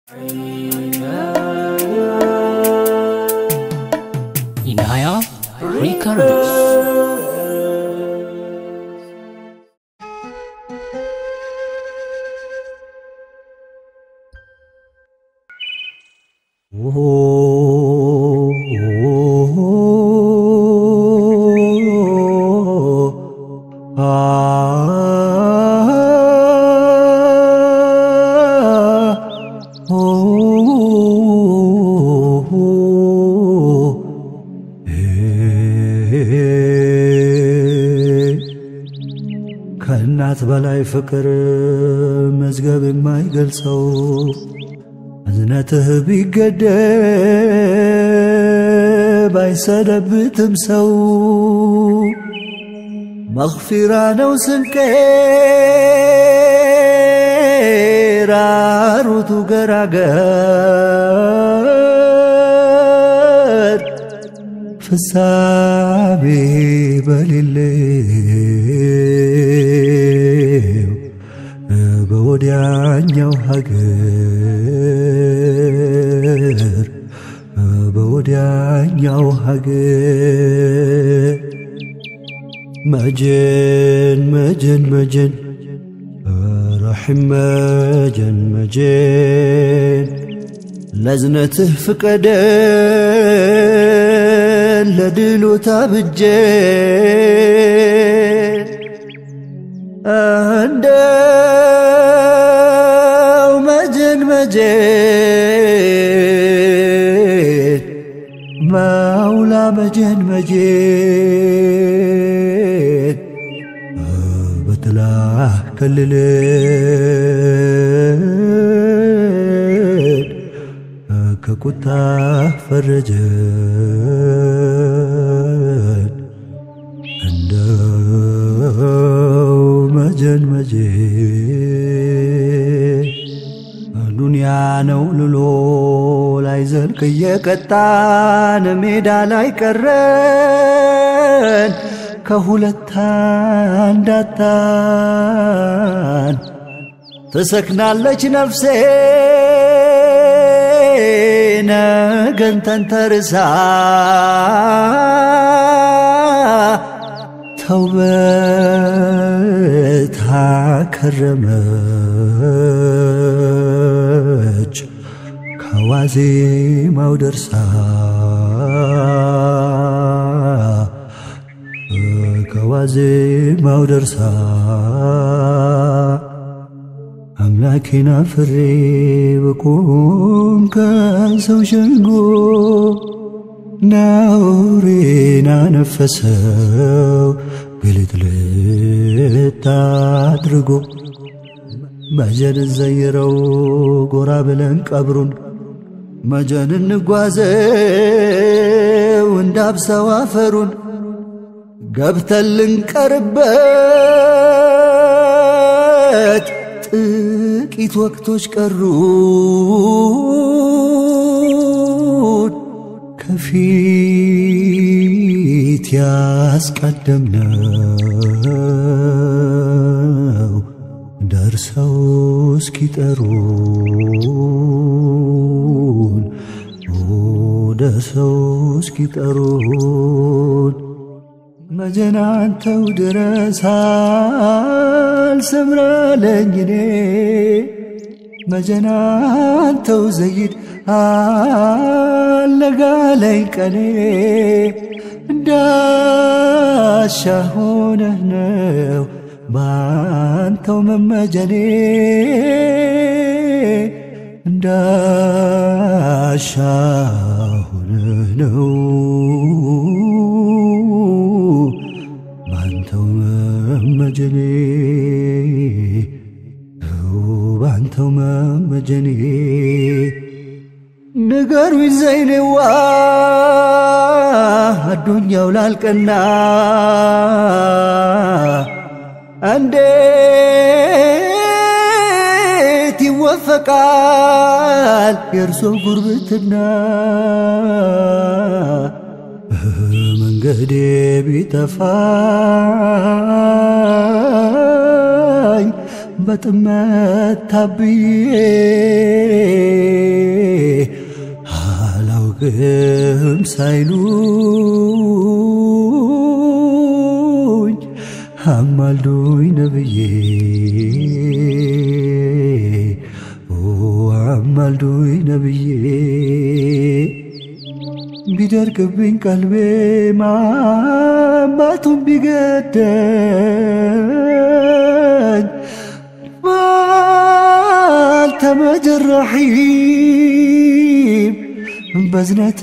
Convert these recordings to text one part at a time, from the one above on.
Inaya Records. ከእናት በላይ ፍቅር መዝገብ የማይገልጸው እዝነትህ ቢገደብ አይሰደብትም ሰው መኽፊራ ነው ስንቄ ራሩቱ ገራገር ፍጻሜ በሌለው በወዲያኛው ሀገር በወዲያኛው ሀገር መጀን መጀን መጀን ረሒም መጀን መጀን ለዝነትህ ፍቀደን ለድሉ ታብጀን እንደው መጀን መጀን መውላ መጀን መጀን በጥላ ከልለን ከቁጣ ፈረጀን እንደው መጀን መጀን ዱንያ ነው ልሎ ላይ ዘልቅ እየቀጣን ሜዳ ላይ ቀረን ከሁለት አንዳጣን ትሰክናለች ነፍሴ ነገን ተንተርሳ ተውበት አከረመች ከዋዜማው ደርሳ ከዋዜማው ደርሳ አምላኬን አፍሬ በቆም ከሰው ሸንጎ ነውሬን አነፈሰው ግልጥልጥ አድርጎ መጀን ዘይረው ጎራ ብለን ቀብሩን መጀን እንጓዘው እንዳብሰው አፈሩን ገብተን ልንቀርበት ጥቂት ወቅቶች ቀሩን ከፊት ያስቀደምነው ደርሰው እስኪጠሩን ደርሰው እስኪጠሩን መጀናንተው ድረስ አልሰምራለኝ እኔ መጀናንተው ዘይድ አለጋለኝ ቀኔ እንዳሻ ሆነህ ነው ባንተው መመጀኔ እንዳሻ ሆነህ ነው ባንተው መመጀኔ ባንተው መመጀኔ ንገሩኝ ዘይኔዋ አዱኛው ላልቀና እንዴት ይወፈቃል የእርሶ ጉርብትና መንገዴ ቢጠፋኝ በጥመት ታብዬ አላውቅም ሳይሉኝ አማልዶኝ ነብዬ አማልዶኝ ነብዬ ቢደርቅብኝ ቀልቤ ማማቱን ቢገደኝ ባልተመጀራሒም በዝነት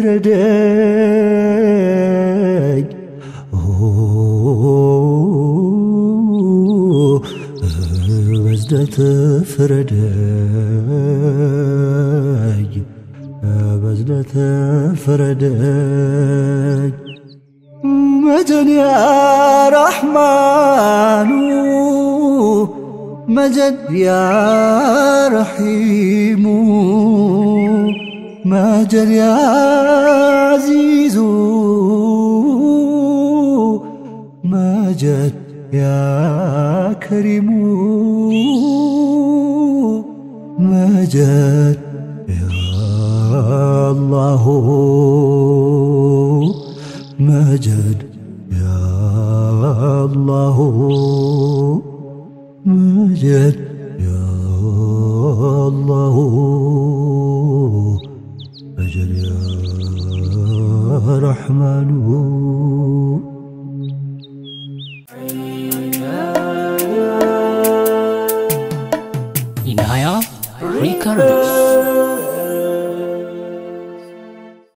ፍረደኝ በዝነት ፍረደኝ በዝነት ፍረደኝ መጀን ያ ረሕማኑ መጀን ያ ረሒሙ መጀን ያ ዓዚዙ መጀን ያ ከሪሙ መጀን ያ አላሁ መጀድ ያ አላሁ መጀድ ያ አላሁ መጀድ ያ ረሕማኑ